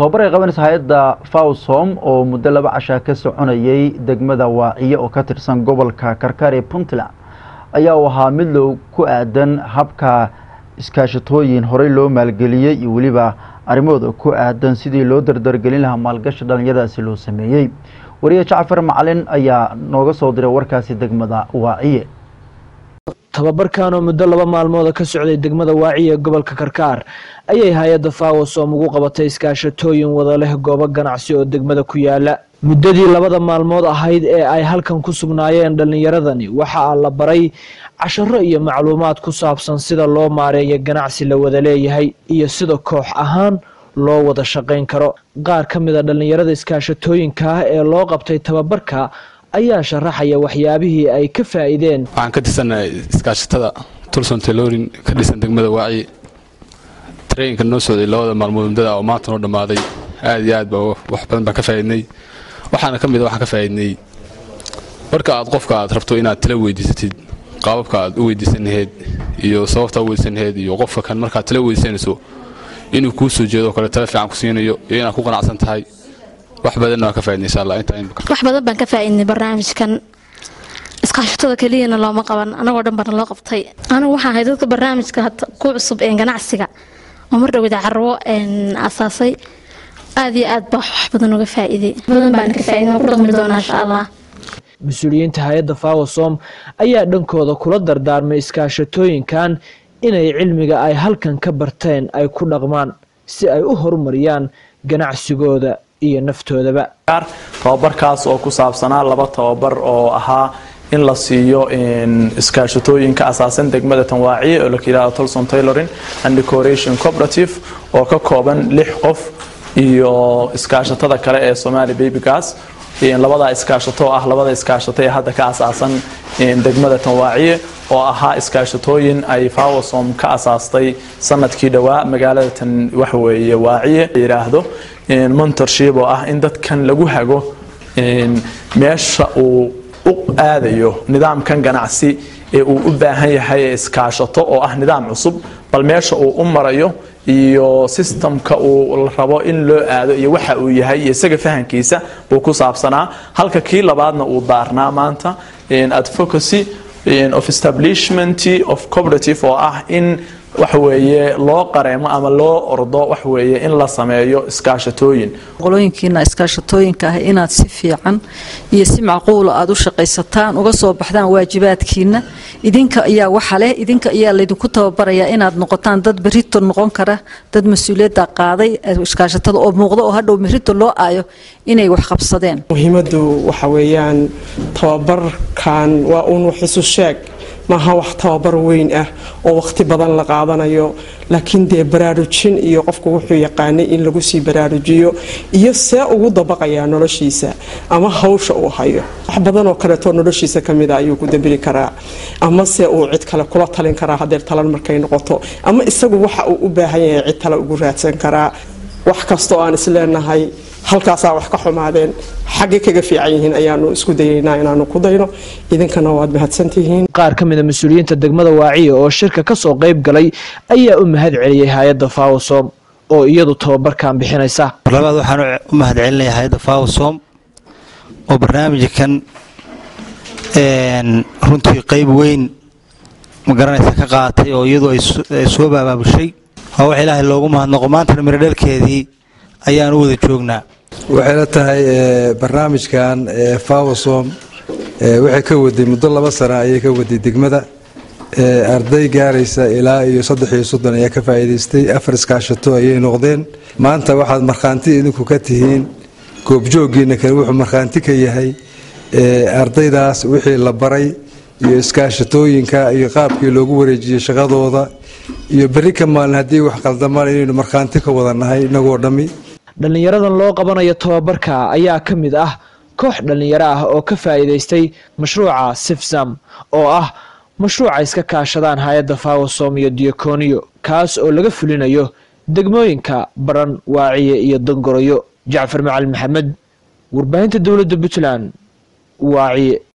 tobabar ay qabanaysa hay-adda fawsom oo muddo laba cashaa ka soconayay degmada waaciye oo ka tirsan gobolka karkaar ee puntland ayaa u ahaa mid low ku aadan habka iskaashatooyin horey loo maalgeliyey iyo weliba arrimahooda ku aadan sidii loo dardargelin lahaa maalgashi dhalinyaradaasi loo sameeyey wariye jacfar macalin ayaa nooga soo diray warkaasi degmada waaciye tababarkan oo muddo laba maalmooda ka socday degmada waaciye gobolka karkaar ayay hay-adda fawasom ugu qabatay iskaashatooyin wada leh goobo ganacsi oo degmada ku yaala muddadii labada maalmood ahayd ee ay halkan ku sugnaayeen dhallinyaradani waxaa la baray casharo iyo macluumaad ku saabsan sida loo maareeyo ganacsi la wada leeyahay iyo sida koox ahaan loo wada shaqayn karo qaar ka mid a dhallinyarada iskaashatooyinka ah ee loo qabtay tababarka ayaa sharaxaya waxyaabihii ay ka faa'iideen waxaan ka tirsannahay iskaashatada tulson taylorin ka dhisan degmada waaci tareenka noo socday labada maalmood muddada oo maanta noo dhammaaday aad iyo aad ba wax badan baan ka faa'iidnay waxaana ka mid a waxaan ka faa'iidnay marka aad qofka aad rabto inaad tala weydiisatid qaababka aad u weydiisan laheyd iyo sababta u weydiisan laheyd iyo qofka kan markaad tala weydiisanayso inuu kuu soo jeedo kale tala fiican ku siinayo iyo inaad ku qanacsan tahay wax badanna waan ka faaidnay insha allah intaa wax badan baan ka faa'iidnay barnaamijkan iskaashatada keliyana looma qaban anagoo dhan bana loo qabtay anigu waxaan ahay dadka barnaamijka ku cusub ee ganacsiga oo mar dhowda carwo asaasay aad iyo aad baa wax badan uga faa'iiday badan baan ka faa'iiday waan ku dhaqmi doonaa insha allah mas-uuliyiinta hay-adda fawasom ayaa dhankooda kula dardaarmay iskaashatooyinkan inay cilmiga ay halkan ka barteen ay ku dhaqmaan si ay u horumariyaan ganacsigooda iyo naftoodaba tababarkaas oo ku saabsanaa laba tababar oo ahaa in la siiyo iskaashatooyinka asaasan degmada tanwaaciye oo la yidhahdo tolson taylorin and decoration cooperative oo ka kooban lix qof iyo iskaashatada kale ee somali babygas labada iskaashato oo ah labada iskaashato ee hadda ka asaasan degmada tanwaaciye oo ahaa iskaashatooyin ay fawasom ka asaastay sanadkii dhowaa magaalada tan waxweeye waaciye yidhaahdo montorship oo ah in dadkan lagu hago meesha uu u aadayo nidaamkan ganacsi ee uu u baahan yahay ee iskaashato oo ah nidaam cusub bal meesha uu u marayo iyo sistamka uu rabo in loo aado iyo waxa uu yahay iyo isaga fahankiisa buu ku saabsanaa halka kii labaadna uu daarnaa maanta advocacy of establishment of cooperative oo ah in waxweeye loo qareemo ama loo ordo waxweeye in la sameeyo iskaashatooyin qolooyinkiina iskaashatooyinka ah inaad si fiican iyo si macquula aad u shaqaysataan uga soo baxdaan waajibaadkiina idinka ayaa waxa leh idinka ayaa laydinku tababarayaa inaad noqotaan dad berito noqon kara dad mas-uuliyadda qaaday iskaashatada oo muuqda oo hadhow berito loo aayo inay wax qabsadeen muhiimadu waxa weeyaan tababarkan waa uun wax isu sheeg maaha wax tababar weyn ah oo waqti badan la qaadanayo laakiin dee baraarujin iyo qofku wuxuu yaqaanay in lagu sii baraarujiyo iyo see ugu dabaqayaa noloshiisa ama hawsha uu hayo wax badan oo kaleetoo noloshiisa kamida ayuu ku dambiri karaa ama se uu cid kale kula talin karaa hadeer talan markay noqoto ama isagu waxa uu u baahan yahay cid kale ugu raadsan karaa wax kasta oo aan isleenahay halkaasaa wax ka xumaadeen xaggay kaga fiican yihiin ayaanu isku dayaynaa inaanu ku dayno idinkana waad mahadsantihiin qaar ka mid a mas-uuliyiinta degmada waaciye oo shirka ka soo qayb galay ayaa u mahad celiyey hay-adda fawasom oo iyadu tababarkan bixinaysa mar labaad waxaan u mahad celinaya hay-adda fawasom oo barnaamijkan runtii qayb weyn magaranaysa ka qaatay oo iyadu ay soo baabaabushay waa wax ilaahay loogu mahadnaqo maantana miradhalkeedii ayaan u wada joognaa waxayna tahay barnaamijkan fawasom waxay ka waday muddo laba sana ayay ka waday degmada arday gaaraysa ilaa iyo saddex iyo soddon ayaa ka faa'iidaystay afar iskaashato ayay noqdeen maanta waxaad markhaanti idinku ka tihiin goobjooggiina kale wuxuu markhaanti ka yahay ardaydaas wixii la baray iyo iskaashatooyinka iyo qaabkii loogu wareejiyey shaqadooda iyo berri ka maalin haddii wax qaldamaan inaynu markhaanti ka wada nahay inagoo dhammi dhallinyaradan loo qabanayo tababarka ayaa ka mid ah koox dhallinyaro ah oo ka faa'iidaystay mashruuca sifsam oo ah mashruuca iska kaashadaan hay-adda fawasom iyo diakoniyo kaas oo laga fulinayo degmooyinka baran waaciye iyo dangoroyo jacfar macalin maxamed warbaahinta dowladda puntland waaciye